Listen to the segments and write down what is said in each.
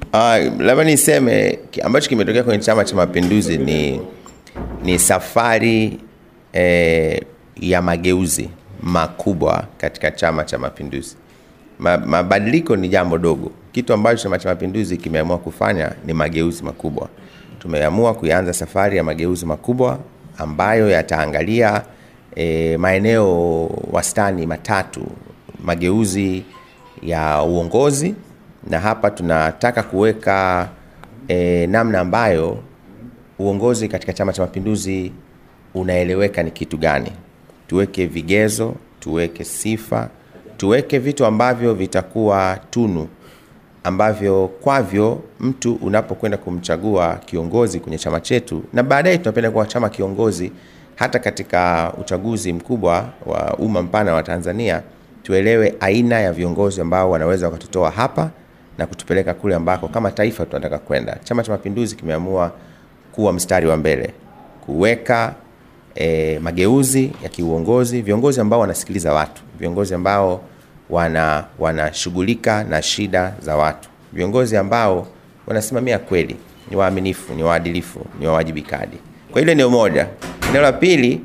Uh, labda niseme ambacho kimetokea kwenye Chama cha Mapinduzi ni, ni safari eh, ya mageuzi makubwa katika Chama cha Mapinduzi. Ma, mabadiliko ni jambo dogo. Kitu ambacho Chama cha Mapinduzi kimeamua kufanya ni mageuzi makubwa. Tumeamua kuanza safari ya mageuzi makubwa ambayo yataangalia e, maeneo wastani matatu, mageuzi ya uongozi, na hapa tunataka kuweka e, namna ambayo uongozi katika Chama cha Mapinduzi unaeleweka ni kitu gani. Tuweke vigezo, tuweke sifa, tuweke vitu ambavyo vitakuwa tunu ambavyo kwavyo mtu unapokwenda kumchagua kiongozi kwenye chama chetu, na baadaye tunapenda kuwa chama kiongozi hata katika uchaguzi mkubwa wa umma mpana wa Tanzania, tuelewe aina ya viongozi ambao wanaweza wakatutoa hapa na kutupeleka kule ambako kama taifa tunataka kwenda. Chama cha Mapinduzi kimeamua kuwa mstari wa mbele kuweka e, mageuzi ya kiuongozi, viongozi ambao wanasikiliza watu, viongozi ambao wana wanashughulika na shida za watu, viongozi ambao wanasimamia kweli, ni waaminifu, ni waadilifu, ni wawajibikaji. Kwa hilo eneo moja. Eneo la pili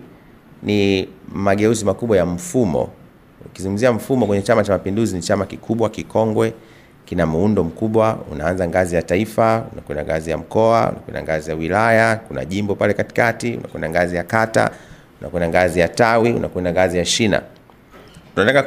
ni mageuzi makubwa ya mfumo. Ukizungumzia mfumo kwenye Chama cha Mapinduzi, ni chama kikubwa, kikongwe, kina muundo mkubwa, unaanza ngazi ya taifa, unakwenda ngazi ya mkoa, unakwenda ngazi ya wilaya, kuna jimbo pale katikati, unakwenda ngazi ya kata, unakwenda ngazi ya tawi, unakwenda ngazi ya shina. Tunataka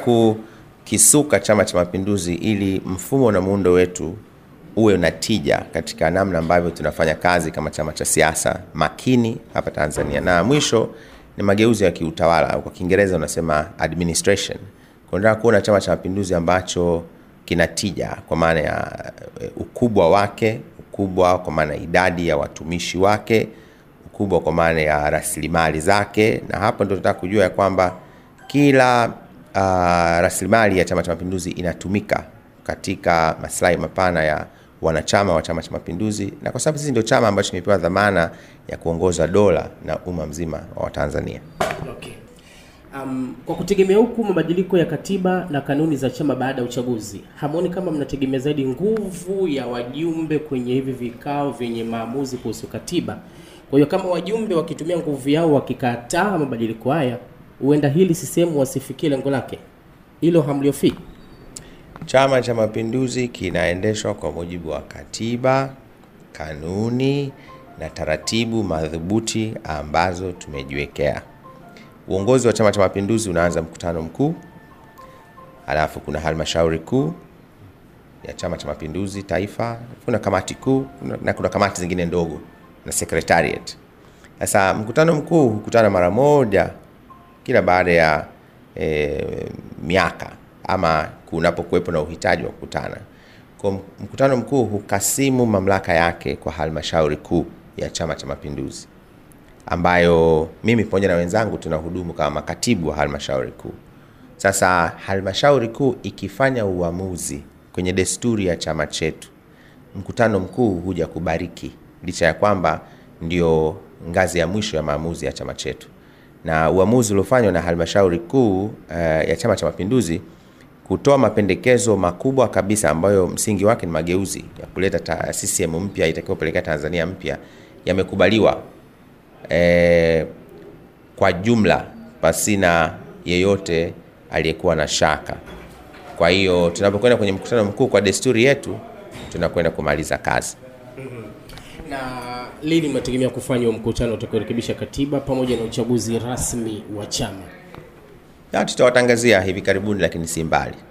kukisuka Chama cha Mapinduzi ili mfumo na muundo wetu uwe na tija katika namna ambavyo tunafanya kazi kama chama cha siasa makini hapa Tanzania. Na mwisho ni mageuzi ya kiutawala, kwa Kiingereza unasema administration. Tunataka kuona Chama cha Mapinduzi ambacho kina tija kwa maana ya ukubwa wake, ukubwa kwa maana ya idadi ya watumishi wake, ukubwa kwa maana ya rasilimali zake, na hapo ndio tunataka kujua ya kwamba kila uh, rasilimali ya Chama cha Mapinduzi inatumika katika maslahi mapana ya wanachama wa Chama cha Mapinduzi, na kwa sababu sisi ndio chama ambacho kimepewa dhamana ya kuongoza dola na umma mzima wa Watanzania. Okay. Um, kwa kutegemea huku mabadiliko ya katiba na kanuni za chama baada ya uchaguzi, hamoni kama mnategemea zaidi nguvu ya wajumbe kwenye hivi vikao vyenye maamuzi kuhusu katiba? Kwa hiyo kama wajumbe wakitumia nguvu yao wakikataa mabadiliko haya, huenda hili sisehemu wasifikie lengo lake. Hilo hamliofii? Chama cha Mapinduzi kinaendeshwa kwa mujibu wa katiba, kanuni na taratibu madhubuti ambazo tumejiwekea. Uongozi wa Chama cha Mapinduzi unaanza mkutano mkuu, halafu kuna halmashauri kuu ya Chama cha Mapinduzi taifa, kuna kamati kuu na kuna kamati zingine ndogo na secretariat. Sasa mkutano mkuu hukutana mara moja kila baada ya e, miaka ama kunapokuwepo na uhitaji wa kukutana. Kwa mkutano mkuu hukasimu mamlaka yake kwa halmashauri kuu ya Chama cha Mapinduzi ambayo mimi pamoja na wenzangu tunahudumu kama makatibu wa halmashauri kuu. Sasa halmashauri kuu ikifanya uamuzi kwenye desturi ya chama chetu, mkutano mkuu huja kubariki, licha ya kwamba ndio ngazi ya mwisho ya maamuzi ya chama chetu, na uamuzi uliofanywa na halmashauri kuu uh, ya Chama cha Mapinduzi kutoa mapendekezo makubwa kabisa ambayo msingi wake ni mageuzi ya kuleta CCM mpya itakayopelekea Tanzania mpya yamekubaliwa e, kwa jumla pasina yeyote aliyekuwa na shaka. Kwa hiyo tunapokwenda kwenye mkutano mkuu, kwa desturi yetu, tunakwenda kumaliza kazi. Na lini mnategemea kufanya mkutano utakaorekebisha katiba pamoja na uchaguzi rasmi wa chama? Tutawatangazia hivi karibuni, lakini si mbali.